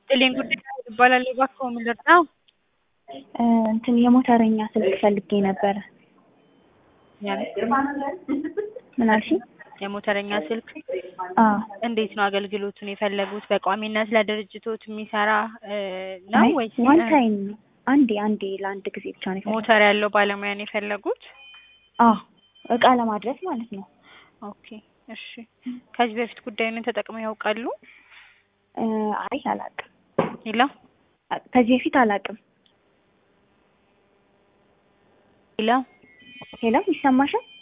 ጥሌን ጉዳይ ይባላል። እባክዎ ምን ልርዳው? እንትን የሞተረኛ ስልክ ፈልጌ ነበረ። ምን አልሽኝ? የሞተረኛ ስልክ አዎ እንዴት ነው አገልግሎቱን የፈለጉት? በቋሚነት ለድርጅቶት የሚሰራ ነው አይ ወይስ ዋን ታይም አንዴ አንዴ ለአንድ ጊዜ ብቻ ነው የፈለኩት። ሞተር ያለው ባለሙያ ነው የፈለጉት? አዎ እቃ ለማድረስ ማለት ነው። ኦኬ እሺ። ከዚህ በፊት ጉዳዩን ተጠቅመው ያውቃሉ? እ አይ አላቅም። ሌላ ከዚህ በፊት አላቅም። ሌላ ሄሎ ይሰማሻል?